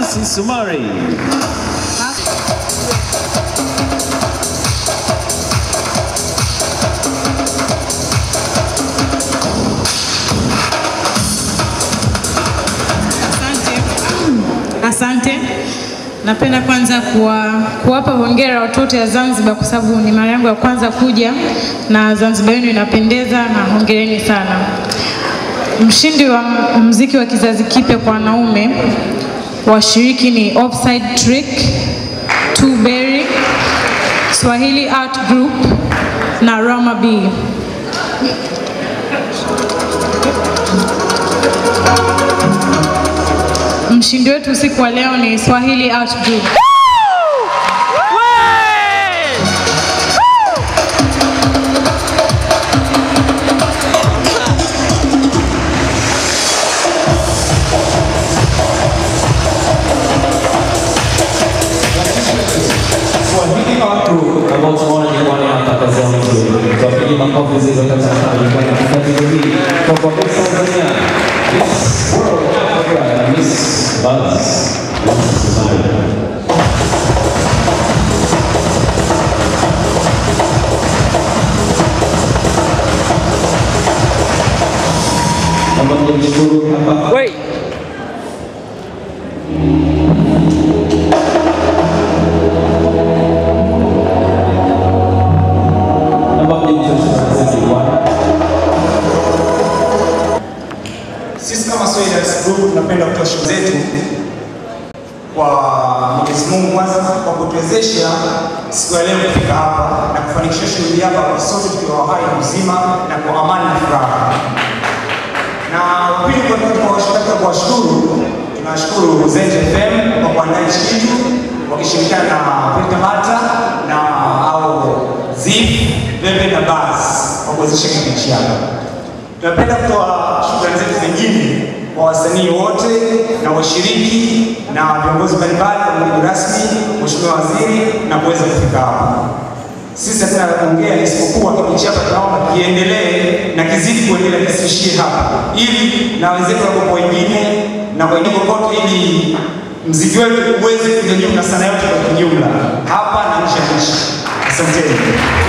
Hamisi Sumari. Asante. Asante. Napenda kwanza kuwa, kuwapa hongera watoto ya Zanzibar kwa sababu ni mara yangu ya kwanza kuja na Zanzibar yenu inapendeza na hongereni sana. Mshindi wa mziki wa kizazi kipya kwa wanaume washiriki ni Offside Trick, Two Berry, Swahili Art Group na Rama B. Mshindi wetu usiku wa leo ni Swahili Art Group. Swahili Art Group ambao tunaona jukwani hapa kazi yao nzuri. Tuwapigie makofi zilizo katika jukwani hapa katika hii kwa kwa Miss Tanzania, Miss World Africa na Miss Buzz. Miss Sumari. Naomba mjimshukuru hapa. Wait. Naomba mjimshukuru jukwani. Sisi kama Swahili Arts Group tunapenda kutoa shukrani zetu kwa Mwenyezi Mungu kwanza kwa kutuwezesha siku ya leo kufika hapa na kufanikisha shughuli hapa kwa sote tukiwa hai na mzima na kwa amani na furaha. Na pili, kwa tunataka kuwashukuru, tunashukuru Zenje FM kwa kuandaa hichi kitu wakishirikiana na Peter Mata na au Zif Bebe na Baz kwa kuwezesha kitu hichi hapa. Tunapenda kutoa shukrani zetu zingine kwa wasanii wote na washiriki na viongozi mbalimbali wa mgeni rasmi, Mheshimiwa Waziri na kuweza kufika hapa. Sisi hatuna la kuongea isipokuwa kipindi hapa tunaomba kiendelee na kizidi kuendelea kisiishie hapa, ili na wenzetu wako wengine na wengine kokote, ili mziki wetu uweze kuja juu na sana yote kwa kijumla hapa na nje ya nchi. Asanteni.